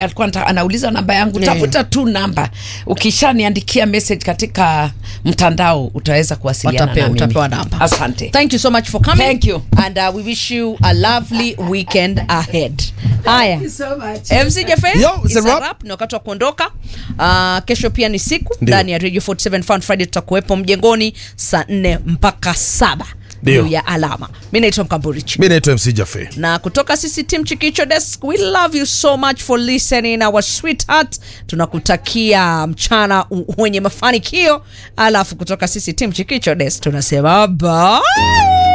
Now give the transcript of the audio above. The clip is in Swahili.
alikuwa anata- anauliza namba yangu Yeah. tafuta tu namba ukishaniandikia message katika mtandao utaweza kuwasiliana Utapewa- na mimi utapewa namba. asante Thank you so much for coming. Thank you. And uh, we wish you a lovely weekend ahead. Haya. MC Jefe, Yo, it's it's a a wrap. wrap. Ni wakati wa kuondoka. Uh, kesho pia ni siku Ndio. ndani ya Radio 47 Fun Friday tutakuwepo mjengoni saa 4 mpaka saba Ndio. juu ya alama. Mimi naitwa Mkamburichi. mi naitwa mc jafe na kutoka sisi team chikicho desk we love you so much for listening our sweetheart tunakutakia mchana u- wenye mafanikio alafu kutoka sisi team chikicho desk tunasema bye